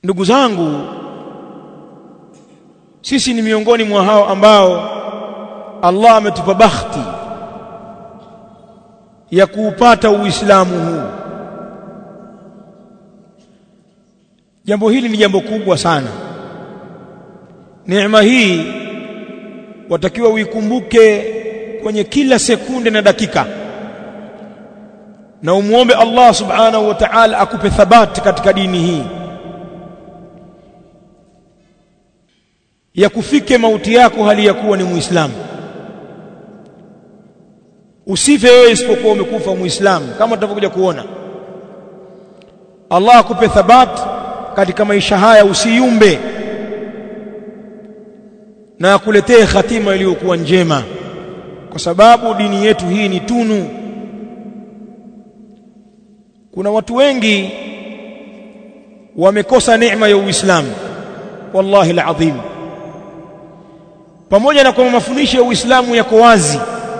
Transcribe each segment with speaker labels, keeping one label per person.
Speaker 1: ndugu zangu sisi ni miongoni mwa hao ambao Allah ametupa bakhti ya kuupata uislamu huu jambo hili ni jambo kubwa sana neema hii watakiwa uikumbuke kwenye kila sekunde na dakika na umuombe Allah subhanahu wa ta'ala akupe thabati katika dini hii ya kufike mauti yako hali ya kuwa ni muislamu usife wewe isipokuwa umekufa muislamu kama tutavyokuja kuona Allah akupe thabati katika maisha haya usiyumbe na akuletee khatima iliyokuwa njema kwa sababu dini yetu hii ni tunu kuna watu wengi wamekosa neema ya Uislamu wallahi alazim pamoja na kwamba mafundisho ya Uislamu yako wazi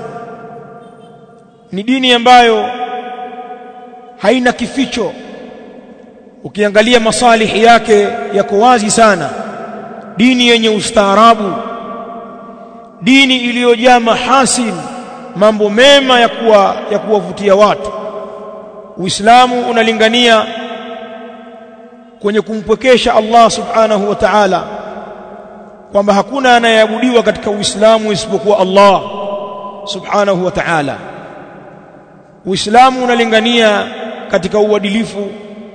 Speaker 1: ni dini ambayo haina kificho ukiangalia masalihi yake yako wazi sana dini yenye ustaarabu dini iliyojaa mahasin mambo mema ya kuwa ya kuwavutia watu Uislamu unalingania kwenye kumpwekesha Allah subhanahu wa ta'ala kwamba hakuna anayeabudiwa katika Uislamu isipokuwa Allah subhanahu wa ta'ala Uislamu unalingania katika uadilifu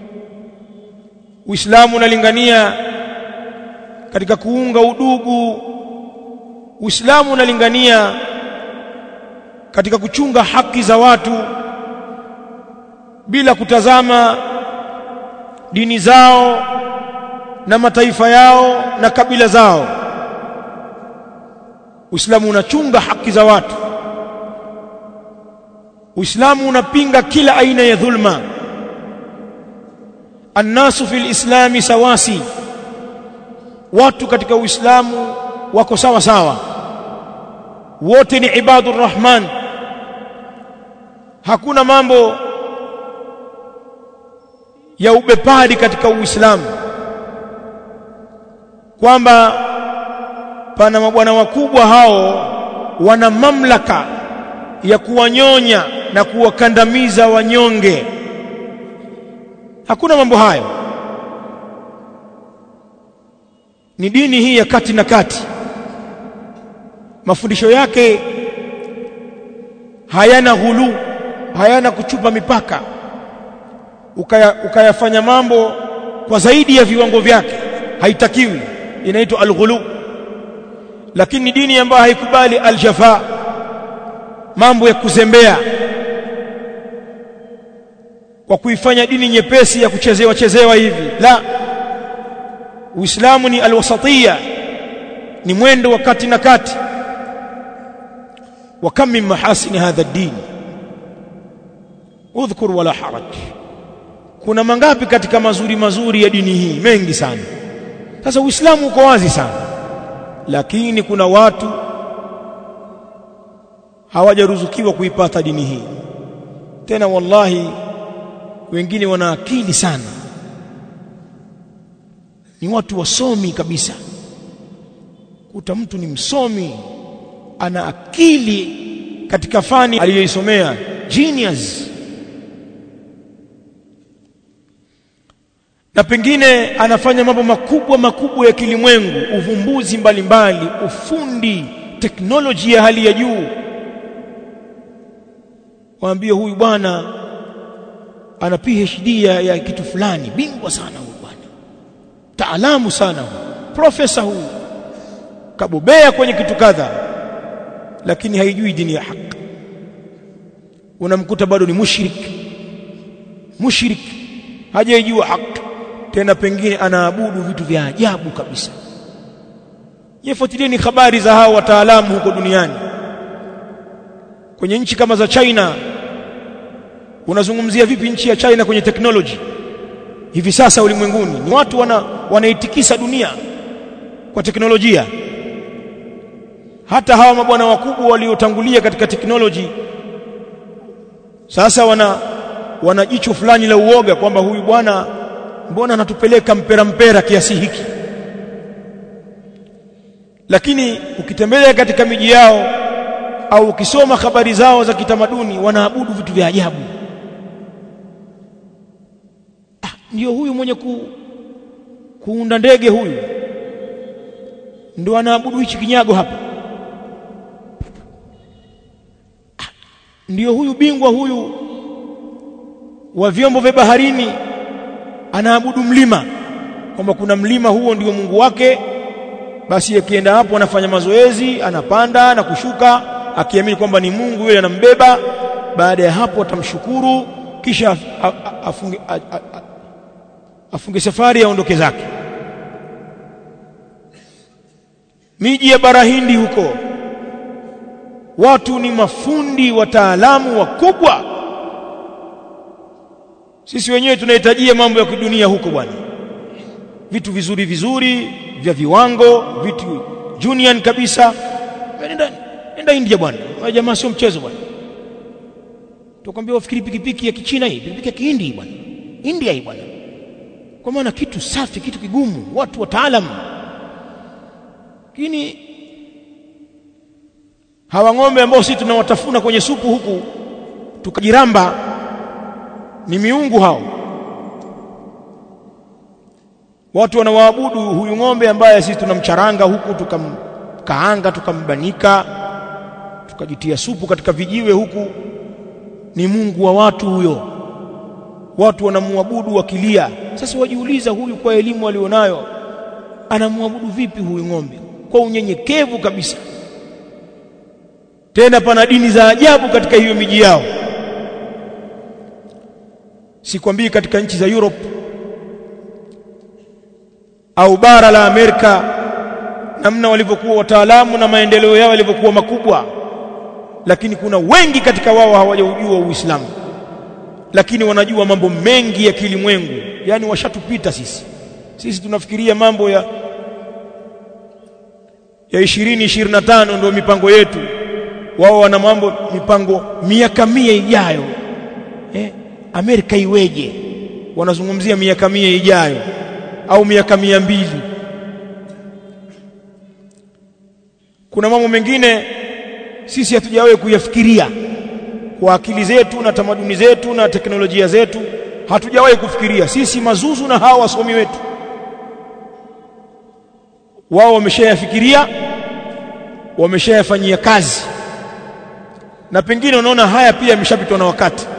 Speaker 1: Uislamu unalingania katika kuunga udugu Uislamu unalingania katika kuchunga haki za watu bila kutazama dini zao na mataifa yao na kabila zao Uislamu unachunga haki za watu Uislamu unapinga kila aina ya dhulma Annasu fil islami sawasi watu katika Uislamu wako sawa sawa wote ni ibadur rahman hakuna mambo ya ubepari katika Uislamu kwamba pana mabwana wakubwa hao wana mamlaka ya kuwanyonya na kuwakandamiza wanyonge hakuna mambo hayo ni dini hii ya kati na kati mafundisho yake hayana ghulu hayana kuchupa mipaka ukaya, ukayafanya mambo kwa zaidi ya viwango vyake haitakiwi inaitwa alghulu lakini dini ambayo haikubali aljafa mambo ya kuzembea kwa kuifanya dini nyepesi ya kuchezewa chezewa hivi la Uislamu ni alwasatiyya ni mwendo wa kati na kati wa kam min mahasin hadha ad-din udhkur wala haraj kuna mangapi katika mazuri mazuri ya dini hii mengi sana sasa uislamu uko wazi sana lakini kuna watu hawajaruzukiwa kuipata dini hii tena wallahi wengine wana akili sana ni watu wasomi kabisa kuta mtu ni msomi ana akili katika fani aliyoisomea genius na pengine anafanya mambo makubwa makubwa ya kilimwengu uvumbuzi mbalimbali mbali, ufundi teknolojia ya hali ya juu waambie huyu bwana ana PhD ya, ya kitu fulani bingwa sana huyu bwana taalamu sana huyu profesa huyu kabobea kwenye kitu kadha lakini haijui dini ya haki unamkuta bado ni mushrik mushrik hajaijua haki tena pengine anaabudu vitu vya ajabu kabisa yefuatilieni habari za hao wataalamu huko duniani kwenye nchi kama za China unazungumzia vipi nchi ya China kwenye teknoloji hivi sasa ulimwenguni ni watu wana wanaitikisa dunia kwa teknolojia hata hawa mabwana wakubwa waliotangulia katika teknoloji sasa wana wana jicho fulani la uoga kwamba huyu bwana mbona anatupeleka mpera mpera kiasi hiki lakini ukitembelea katika miji yao au ukisoma habari zao za kitamaduni wanaabudu vitu vya ajabu ah, ndio huyu mwenye ku, kuunda ndege huyu ndio anaabudu hichi kinyago hapa ah, ndio huyu bingwa huyu wa vyombo vya baharini anaabudu mlima kwamba kuna mlima huo ndio Mungu wake basi akienda hapo anafanya mazoezi anapanda na kushuka akiamini kwamba ni Mungu yule anambeba baada ya hapo atamshukuru kisha afunge, afunge safari aondoke zake miji ya bara Hindi huko watu ni mafundi wataalamu wakubwa sisi wenyewe tunahitajia mambo ya kidunia huko bwana vitu vizuri vizuri vya viwango vitu junior kabisa nenda nenda India bwana wale jamaa sio mchezo bwana tukwambia wafikiri pikipiki ya kichina hii pikipiki ya kihindi bwana India hii bwana kwa maana kitu safi kitu kigumu watu wataalamu lakini hawa ng'ombe ambao sisi tunawatafuna kwenye supu huku tukajiramba ni miungu hao watu wanawaabudu huyu ng'ombe ambaye sisi tunamcharanga huku tukamkaanga tukambanika tukajitia supu katika vijiwe huku ni mungu wa watu huyo watu wanamwabudu wakilia sasa wajiuliza huyu kwa elimu alionayo anamwabudu vipi huyu ng'ombe kwa unyenyekevu kabisa tena pana dini za ajabu katika hiyo miji yao sikwambii katika nchi za Europe au bara la Amerika namna walivyokuwa wataalamu na maendeleo yao yalivyokuwa makubwa lakini kuna wengi katika wao hawajaujua Uislamu lakini wanajua mambo mengi ya kilimwengu yani washatupita sisi sisi tunafikiria mambo ya ya 20 25 ndio mipango yetu wao wana mambo mipango miaka mia ijayo eh Amerika iweje wanazungumzia miaka mia ijayo au miaka mia mbili kuna mambo mengine sisi hatujawahi kuyafikiria kwa akili zetu na tamaduni zetu na teknolojia zetu hatujawahi kufikiria sisi mazuzu na hawa wasomi wetu wao wameshayafikiria wameshayafanyia kazi na pengine unaona haya pia yameshapitwa na wakati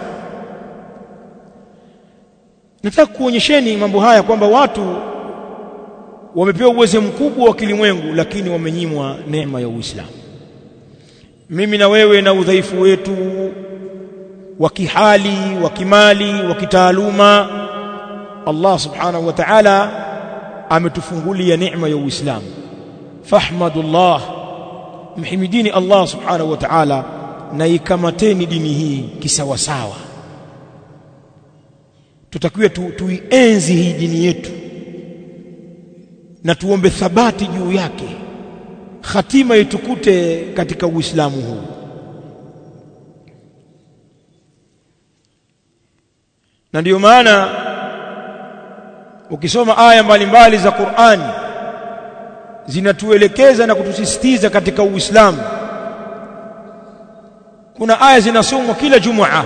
Speaker 1: nataka kuonyesheni mambo haya kwamba watu wamepewa uwezo mkubwa wa kilimwengu lakini wamenyimwa neema ya Uislamu mimi na wewe na udhaifu wetu wa kihali wa kimali wa kitaaluma Allah subhanahu wa ta'ala ametufungulia neema ya Uislamu fahmadullah mhimidini Allah subhanahu wa ta'ala na ikamateni dini hii kisawasawa tutakiwa tu, tuienzi hii dini yetu na tuombe thabati juu yake hatima itukute katika uislamu huu na ndiyo maana ukisoma aya mbalimbali za Qur'ani zinatuelekeza na kutusisitiza katika uislamu kuna aya zinasomwa kila jumaa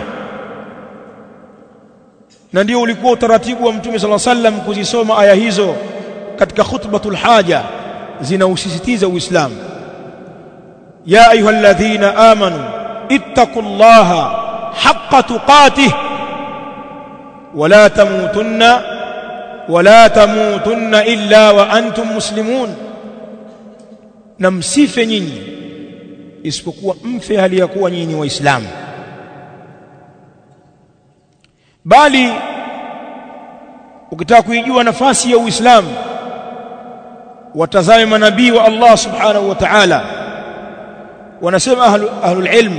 Speaker 1: na ndio ulikuwa utaratibu wa mtume sala sallam kuzisoma aya hizo katika khutbatul haja zinausisitiza uislamu ya ayyuhalladhina amanu ittaqullaha haqqa tuqatih wala tamutunna wala tamutunna illa wa antum muslimun na msife nyinyi isipokuwa mfe hali ya kuwa nyinyi waislamu bali ukitaka kuijua nafasi ya Uislamu watazame manabii wa Allah subhanahu wa ta'ala wanasema ahlu, ahlul ilm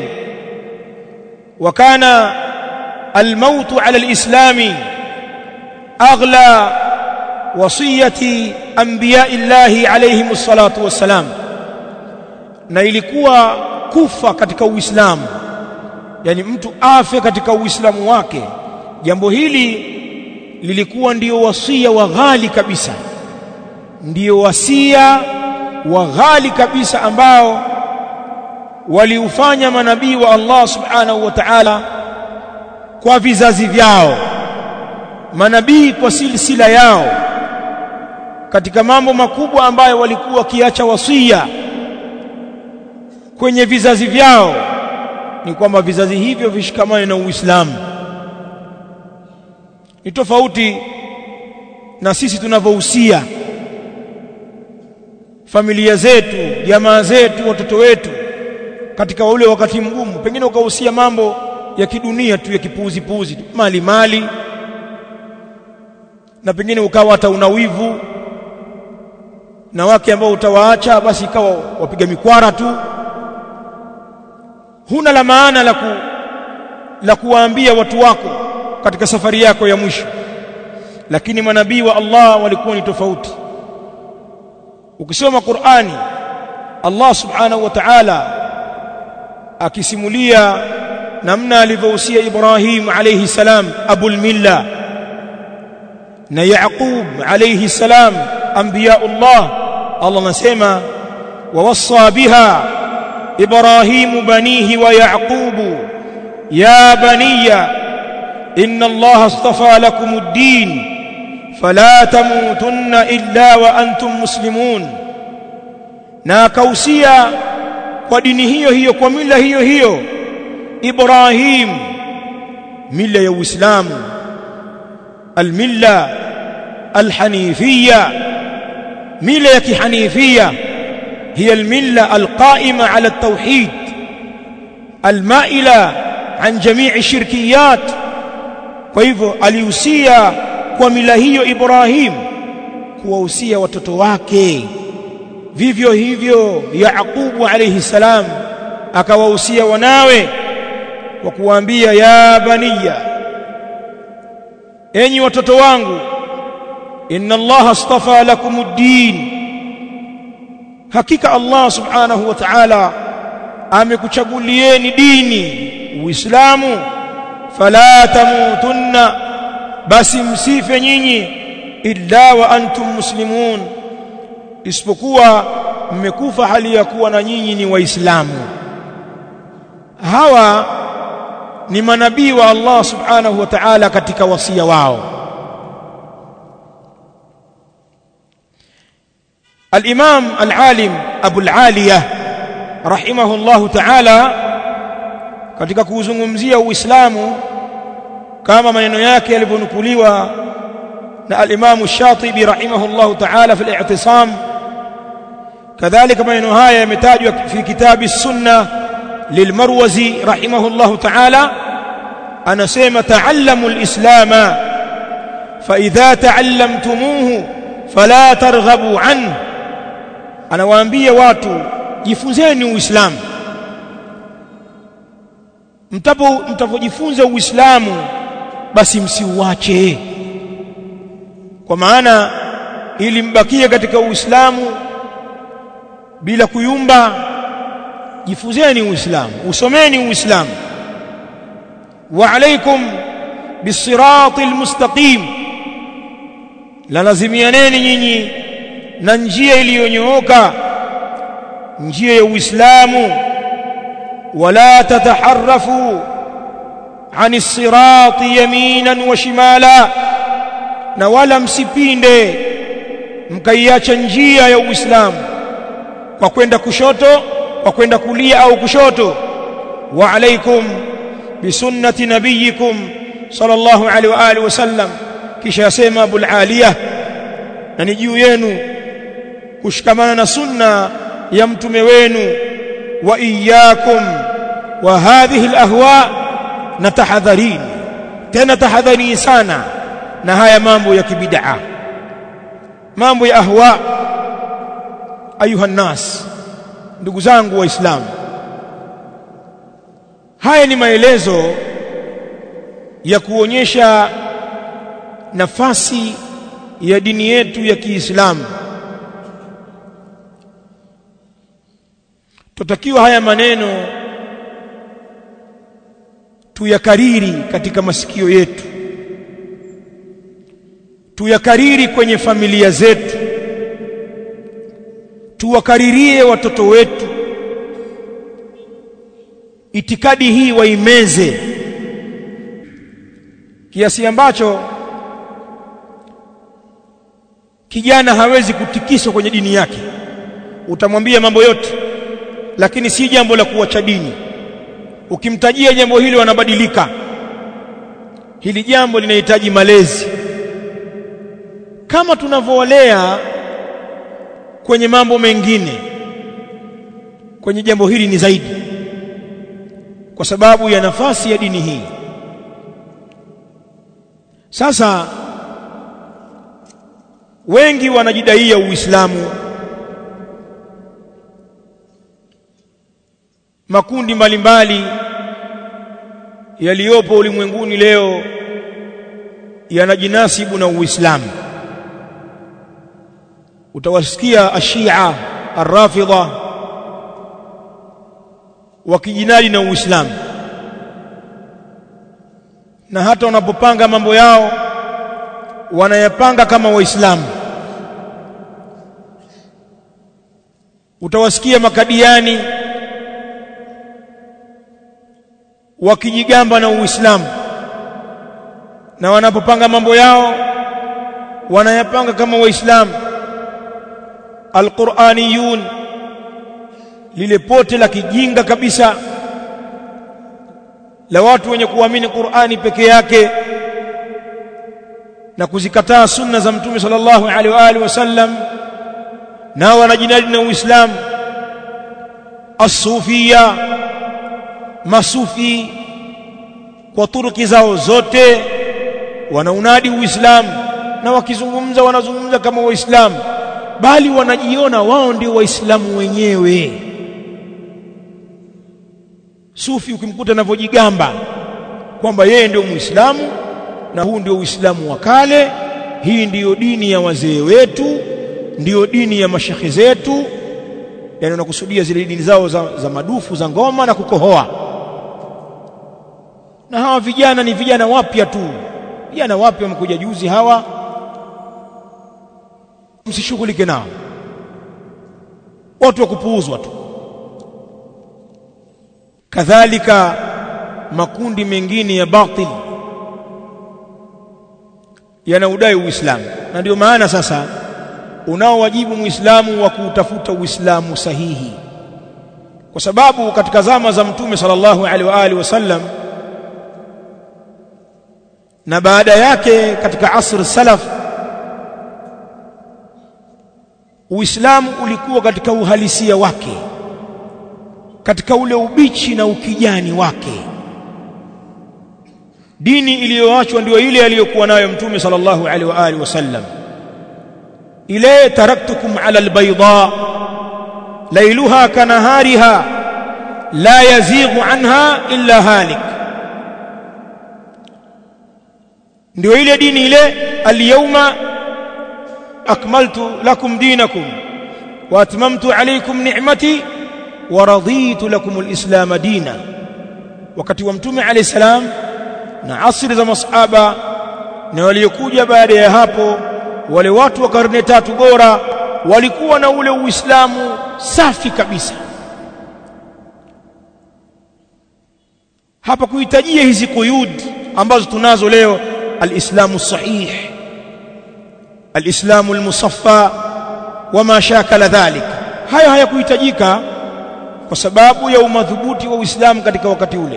Speaker 1: وكان الموت على الإسلام أغلى وصية أنبياء الله عليهم الصلاة والسلام na ilikuwa kufa katika Uislamu yani mtu afe katika Uislamu wake jambo hili lilikuwa ndio wasia wa ghali kabisa ndio wasia wa ghali kabisa ambao waliufanya manabii wa Allah subhanahu wa ta'ala kwa vizazi vyao manabii kwa silsila yao katika mambo makubwa ambayo walikuwa wakiacha wasia kwenye vizazi vyao ni kwamba vizazi hivyo vishikamane na Uislamu ni tofauti na sisi tunavyohusia familia zetu jamaa zetu watoto wetu katika ule wakati mgumu pengine ukahusia mambo ya kidunia tu ya kipuuzi puuzi tu mali mali na pengine ukawa hata una wivu na wake ambao utawaacha basi ikawa wapiga mikwara tu huna la maana la ku, la kuwaambia watu wako katika safari yako ya mwisho lakini manabii wa Allah walikuwa ni tofauti ukisoma Qur'ani Allah subhanahu wa ta'ala akisimulia namna alivyohusia Ibrahim alayhi salam abul milla na Yaqub alayhi salam anbiyaullah Allah anasema wawassa biha إبراهيم بنيه ويعقوب يا بني إن الله اصطفى لكم الدين فلا تموتن إلا وأنتم مسلمون na akausia kwa dini hiyo hiyo kwa mila hiyo hiyo Ibrahim mila ya Uislamu almilla alhanifia mila ya kihanifia هي الملة القائمة على التوحيد المائلة عن جميع الشركيات فايفو alihusia kwa mila hiyo Ibrahim kuwahusia watoto wake vivyo hivyo Yaqubu alayhi salam akawahusia wanawe kwa kuwaambia ya baniya enyi watoto wangu inna Allah astafa lakumuddin hakika Allah subhanahu wa ta'ala amekuchagulieni dini uislamu fala tamutunna basi msife nyinyi illa wa antum muslimun isipokuwa mmekufa hali ya kuwa na nyinyi ni waislamu hawa ni manabii wa Allah subhanahu wa ta'ala katika wasia wao الإمام العالم أبو العالية رحمه الله تعالى katika kuuzungumzia Uislamu kama maneno yake yalivyonukuliwa na al-Imam Shatibi rahimahullah ta'ala fi al-i'tisam kadhalika maneno haya yametajwa fi kitabi sunna lilmarwazi rahimahullah ta'ala anasema ta'allamu al-islama fa idha ta'allamtumuhu fala targhabu anhu anawaambia watu jifunzeni uislamu mtapo mtapojifunza uislamu basi msiuache kwa maana ili mbakie katika uislamu bila kuyumba jifunzeni uislamu usomeni uislamu wa alaikum bisiratil mustaqim la lazimianeni nyinyi na njia iliyonyooka njia ya Uislamu wala tataharrafu ani sirati yaminan wa shimala na wala msipinde mkaiacha njia ya Uislamu kwa kwenda kushoto kwa kwenda kulia au kushoto wa alaikum bisunnati nabiyikum sallallahu alaihi wa alihi wasallam kisha yasema abul aliyah na ni juu yenu kushikamana na sunna ya mtume wenu wa iyyakum wa hadhihi alahwa na tahadharini tena tahadharini sana na haya mambo ya kibid'a mambo ya ahwa ayuha nas ndugu zangu waislamu haya ni maelezo ya kuonyesha nafasi ya dini yetu ya Kiislamu tutakiwa haya maneno tuyakariri katika masikio yetu tuyakariri kwenye familia zetu tuwakaririe watoto wetu itikadi hii waimeze kiasi ambacho kijana hawezi kutikiswa kwenye dini yake utamwambia mambo yote lakini si jambo la kuacha dini ukimtajia jambo hili wanabadilika hili jambo linahitaji malezi kama tunavyowalea kwenye mambo mengine kwenye jambo hili ni zaidi kwa sababu ya nafasi ya dini hii sasa wengi wanajidaia uislamu makundi mbalimbali yaliyopo ulimwenguni leo yanajinasibu na uislamu utawasikia ashia arrafidha wakijinadi na uislamu na hata wanapopanga mambo yao wanayapanga kama waislamu utawasikia makadiani wakijigamba na uislamu na wanapopanga mambo yao wanayapanga kama waislamu alquraniyun lile pote la kijinga kabisa la watu wenye kuamini Qur'ani peke yake na kuzikataa sunna za mtume sallallahu alaihi wa alihi wasallam nao wanajinadi na Uislamu asufia masufi kwa turuki zao zote wanaunadi Uislamu na wakizungumza wanazungumza kama waislamu bali wanajiona wao ndio waislamu wenyewe sufi ukimkuta anavyojigamba kwamba yeye ndio muislamu na huu ndio uislamu wa kale hii ndiyo dini ya wazee wetu ndiyo dini ya mashekhe zetu yani unakusudia zile dini zao za, za madufu za ngoma na kukohoa na hawa vijana ni vijana wapya tu vijana wapya wamekuja juzi hawa msishughulike nao watu wa kupuuzwa tu kadhalika makundi mengine ya batil yanaudai uislamu na ndio maana sasa unao wajibu muislamu wa kuutafuta uislamu sahihi kwa sababu katika zama za mtume sallallahu alaihi wa alihi wasallam na baada yake katika asr salaf Uislamu ulikuwa katika uhalisia wake katika ule ubichi na ukijani wake dini iliyoachwa ndio ile aliyokuwa nayo mtume sallallahu alaihi wa alihi wasallam ile taraktukum ala albayda lailuha kanahariha la yazighu anha illa halik ndio ile dini ile alyawma akmaltu lakum dinakum wa atmamtu alaykum ni'mati wa raditu lakum alislam dina wakati wa mtume alayhi salam na asri za masahaba na waliokuja baada ya hapo wale watu wa karne tatu bora walikuwa na ule uislamu safi kabisa hapa kuhitajia hizi kuyud ambazo tunazo leo alislamu sahih alislamu almusaffa wama shakala dhalik haya hayakuhitajika kwa sababu ya umadhubuti wa uislamu katika wakati ule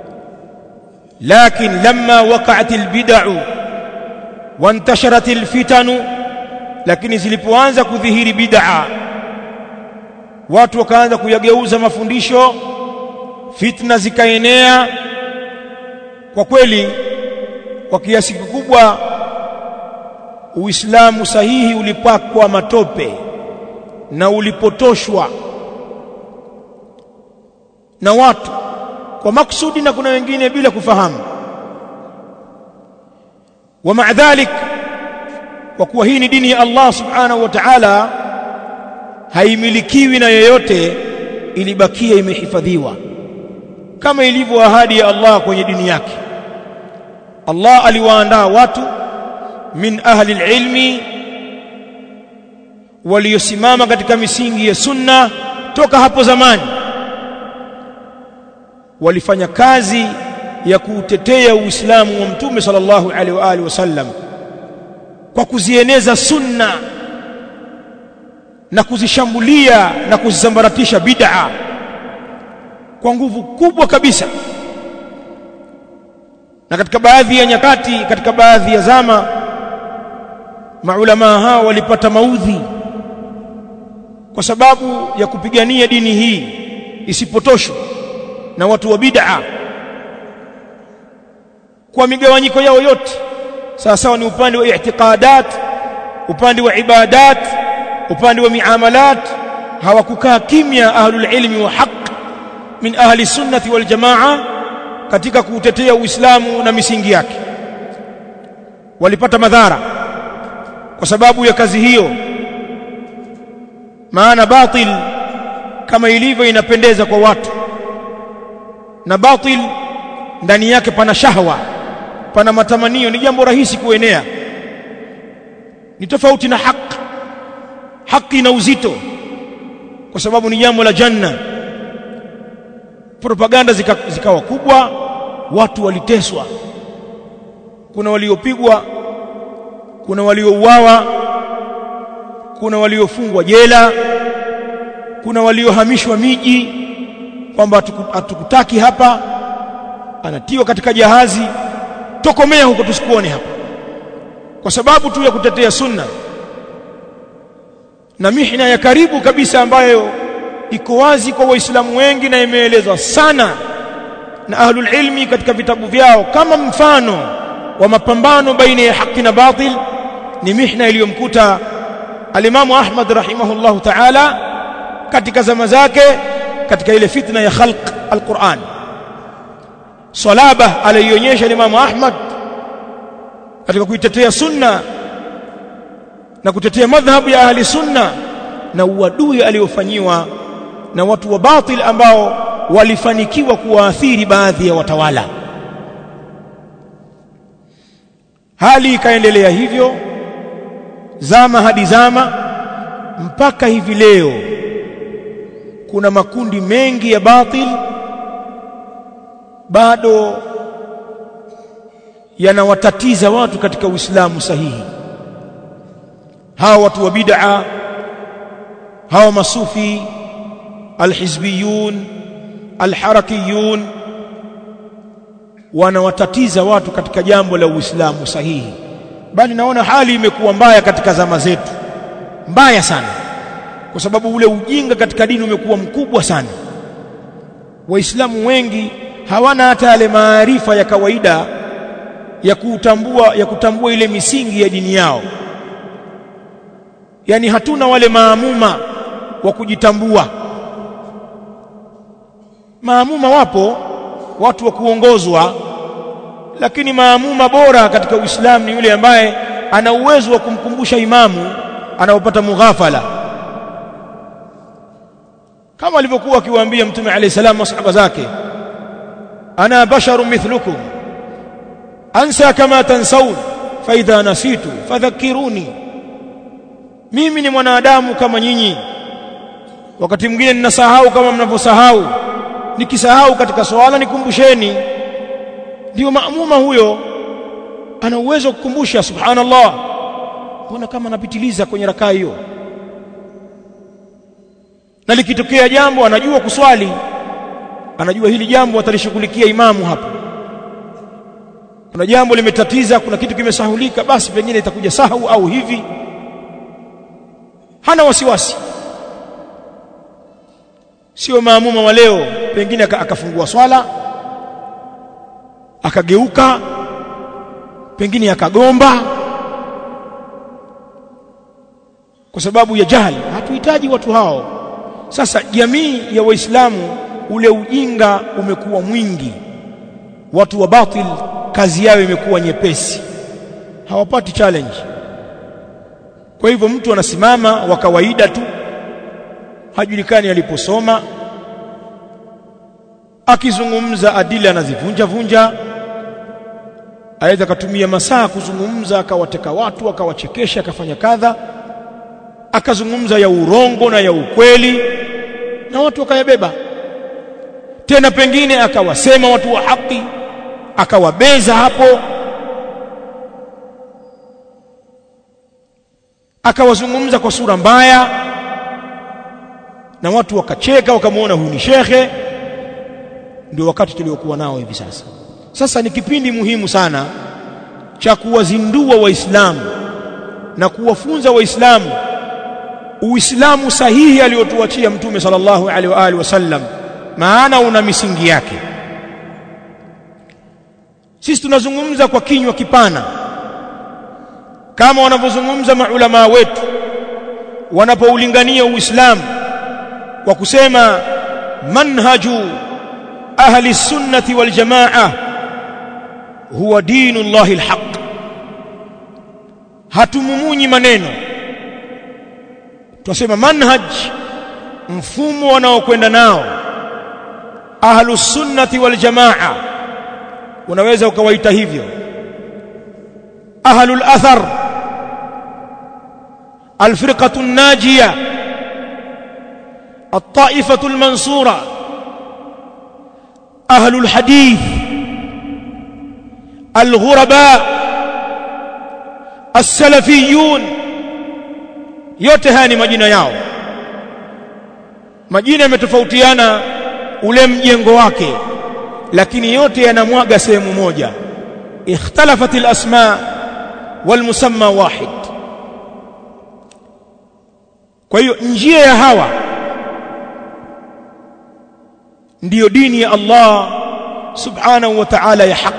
Speaker 1: لكن لما وقعت البدع وانتشرت الفتن lakini zilipoanza kudhihiri bid'a watu wakaanza kuyageuza mafundisho fitna zikaenea kwa kweli kwa kiasi kikubwa uislamu sahihi ulipakwa matope na ulipotoshwa na watu kwa maksudi na kuna wengine bila kufahamu wa maa dhalik kwa kuwa hii ni dini ya Allah subhanahu wa ta'ala haimilikiwi na yeyote ilibakia imehifadhiwa kama ilivyo ahadi ya Allah kwenye dini yake Allah aliwaandaa watu min ahli alilmi waliosimama katika misingi ya sunna toka hapo zamani walifanya kazi ya kuutetea Uislamu wa Mtume sallallahu alaihi wa alihi wasallam kwa kuzieneza sunna na kuzishambulia na kuzisambaratisha bid'a kwa nguvu kubwa kabisa na katika baadhi ya nyakati katika baadhi ya zama maulama hao walipata maudhi kwa sababu ya kupigania dini hii isipotoshwe na watu wa bid'a kwa migawanyiko yao yote sawa sawa ni upande wa i'tiqadat upande wa ibadat upande wa miamalat hawakukaa kimya ahlul ilmi wa haq min ahli sunnati wal jamaa katika kuutetea Uislamu na misingi yake walipata madhara kwa sababu ya kazi hiyo maana batil kama ilivyo inapendeza kwa watu na batil ndani yake pana shahwa pana matamanio ni jambo rahisi kuenea ni tofauti na haki haki na uzito kwa sababu ni jambo la janna propaganda zikawa zika kubwa watu waliteswa kuna waliopigwa kuna waliouawa kuna waliofungwa jela kuna waliohamishwa miji kwamba hatukutaki hapa anatiwa katika jahazi tokomea huko tusikuone hapa kwa sababu tu ya kutetea sunna na mihna ya karibu kabisa ambayo iko wazi kwa waislamu wengi na imeelezwa sana na ahlul ilmi katika vitabu vyao kama mfano wa mapambano baina ya haki na batil ni mihna iliyomkuta alimamu Ahmad rahimahullahu ta'ala katika zama zake katika ile fitna ya khalq alquran salaba alionyesha Imam Ahmad katika kuitetea sunna na kutetea madhhabu ya ahli sunna na uadui aliofanyiwa na watu wa batil ambao walifanikiwa kuwaathiri baadhi ya watawala hali ikaendelea hivyo zama hadi zama mpaka hivi leo kuna makundi mengi ya batil bado yanawatatiza watu katika Uislamu sahihi hawa watu wa bid'a hawa masufi alhizbiyun alharakiyun wanawatatiza watu katika jambo la Uislamu sahihi bali naona hali imekuwa mbaya katika zama zetu mbaya sana kwa sababu ule ujinga katika dini umekuwa mkubwa sana waislamu wengi hawana hata yale maarifa ya kawaida ya kutambua ya kutambua ile misingi ya dini yao yani hatuna wale maamuma wa kujitambua maamuma wapo watu wa kuongozwa lakini maamuma bora katika Uislamu ni yule ambaye ana uwezo wa kumkumbusha imamu anaopata mughafala kama alivyokuwa akiwaambia mtume alayhi salam masahaba zake ana basharun mithlukum ansa kama tansawun fa idha nasitu fadhakkiruni mimi ni mwanadamu kama nyinyi wakati mwingine ninasahau kama mnavyosahau nikisahau katika swala nikumbusheni ndio maamuma huyo ana uwezo kukumbusha subhanallah mbona kama anapitiliza kwenye rakaa hiyo na likitokea jambo anajua kuswali anajua hili jambo atalishughulikia imamu hapo kuna jambo limetatiza kuna kitu kimesahulika basi pengine itakuja sahau au hivi hana wasiwasi sio maamuma wa leo pengine akafungua swala akageuka pengine akagomba kwa sababu ya jahili hatuhitaji watu hao sasa jamii ya waislamu ule ujinga umekuwa mwingi watu wa batil kazi yao imekuwa nyepesi hawapati challenge kwa hivyo mtu anasimama wa kawaida tu hajulikani aliposoma akizungumza adila anazivunja vunja aweza akatumia masaa kuzungumza akawateka watu akawachekesha akafanya kadha akazungumza ya urongo na ya ukweli na watu wakayabeba tena pengine akawasema watu wa haki akawabeza hapo akawazungumza kwa sura mbaya na watu wakacheka wakamwona huyu ni shekhe ndio wakati tuliokuwa nao hivi sasa sasa ni kipindi muhimu sana cha kuwazindua waislamu na kuwafunza waislamu uislamu sahihi aliyotuachia mtume sallallahu alaihi wa alihi wasallam maana una misingi yake sisi tunazungumza kwa kinywa kipana kama wanavyozungumza maulama wetu wanapoulingania uislamu kwa kusema manhaju ahli sunnati wal jamaa huwa dinu llahi alhaq hatumumunyi maneno tunasema manhaj mfumo wanaokwenda nao ahlu sunnati wal jamaa unaweza ukawaita hivyo ahlul athar alfirqatu najiya الطائفة المنصورة أهل الحديث الغرباء السلفيون yote haya ni majina yao majina yametofautiana ule mjengo wake lakini yote yanamwaga sehemu moja ikhtalafat alasma walmusamma wahid kwa hiyo njia ya hawa ndiyo dini ya Allah subhanahu wa ta'ala ya haq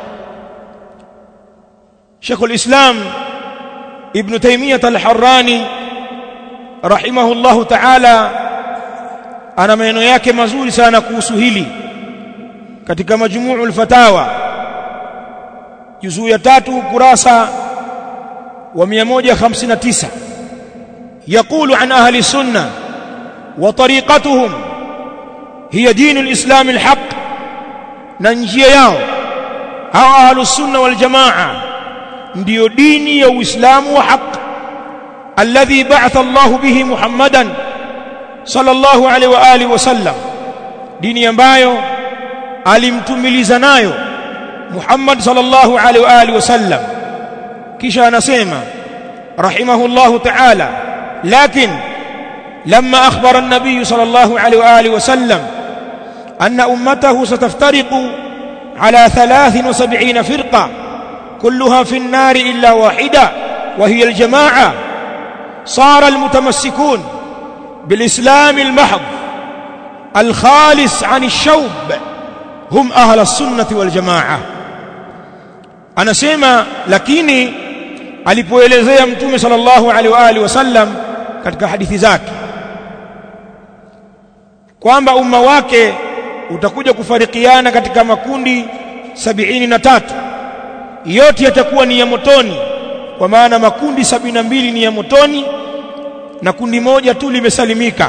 Speaker 1: Sheikh al-Islam Ibn Taymiyyah al-Harrani rahimahullahu ta'ala ana maneno yake mazuri sana kuhusu hili katika majmu'ul fatawa juzuu ya tatu kurasa wa 159 يقول عن أهل السنة وطريقتهم هي دين الإسلام الحق ننجي ياو أو أهل السنة والجماعة ndio dini ya Uislamu wa haq alladhi ba'atha Allah bihi Muhammadan sallallahu alaihi wa alihi wasallam dini ambayo alimtumiliza nayo Muhammad sallallahu alaihi wa alihi wasallam kisha anasema rahimahullah ta'ala lakin لما أخبر النبي صلى الله عليه وآله وسلم أن أمته ستفترق على ثلاث وسبعين فرقة كلها في النار إلا واحدة وهي الجماعة صار المتمسكون بالإسلام المحض الخالص عن الشوب هم أهل السنة والجماعة أنا سيما لكني alipoelezea mtume sallallahu alaihi wa alihi wasallam katika hadithi zake kwamba umma wake utakuja kufarikiana katika makundi sabini na tatu yote yatakuwa ni ya motoni kwa maana makundi sabini na mbili ni ya motoni na kundi moja tu limesalimika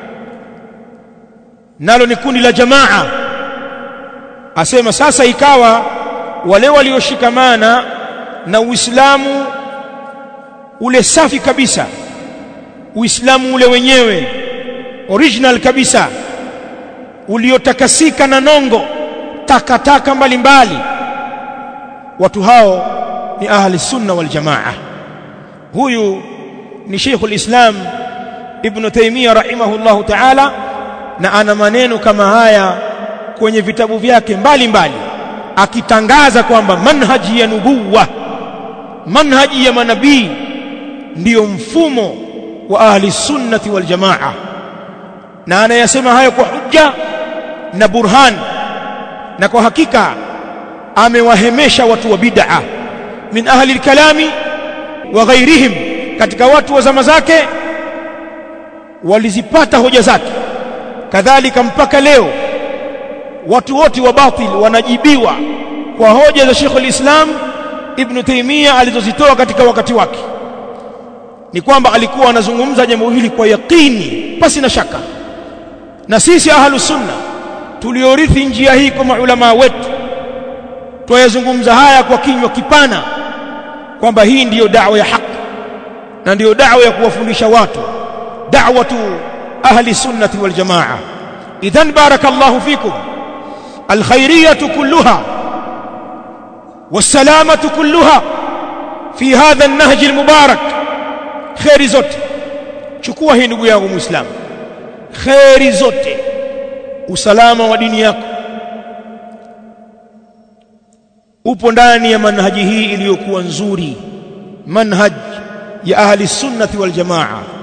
Speaker 1: nalo ni kundi la jamaa asema sasa ikawa wale walioshikamana na Uislamu ule safi kabisa Uislamu ule wenyewe original kabisa uliotakasika na nongo takataka mbalimbali watu hao ni ahli sunna wal jamaa huyu ni Sheikhul Islam Ibn Taymiyyah rahimahullahu ta'ala na ana maneno kama haya kwenye vitabu vyake mbalimbali akitangaza kwamba manhaji ya nubuwa manhaji ya manabii ndiyo mfumo wa ahli sunnati wal jamaa na anayasema hayo kwa hujja na burhan na kwa hakika amewahemesha watu wa bid'a min ahli alkalami wa ghairihim katika watu wa zama zake walizipata hoja zake kadhalika mpaka leo watu wote wa batil wanajibiwa kwa hoja za Sheikh al-Islam Ibn Taymiyyah alizozitoa katika wakati wake ni kwamba alikuwa anazungumza jambo hili kwa yakini pasi na shaka na sisi ahlus sunna tuliorithi njia hii kwa maulama wetu twayazungumza haya kwa kinywa kipana kwamba hii ndiyo da'wa ya haki na ndiyo da'wa ya kuwafundisha watu da'watu ahli sunnati wal jamaa idhan barakallahu fikum alkhairiyatu kulluha والسلامة كلها في هذا النهج المبارك خير zote chukua hii ndugu yangu muislamu khairi zote usalama wa dini yako upo ndani ya manhaji hii iliyokuwa nzuri manhaj ya ahli sunnati wal jamaa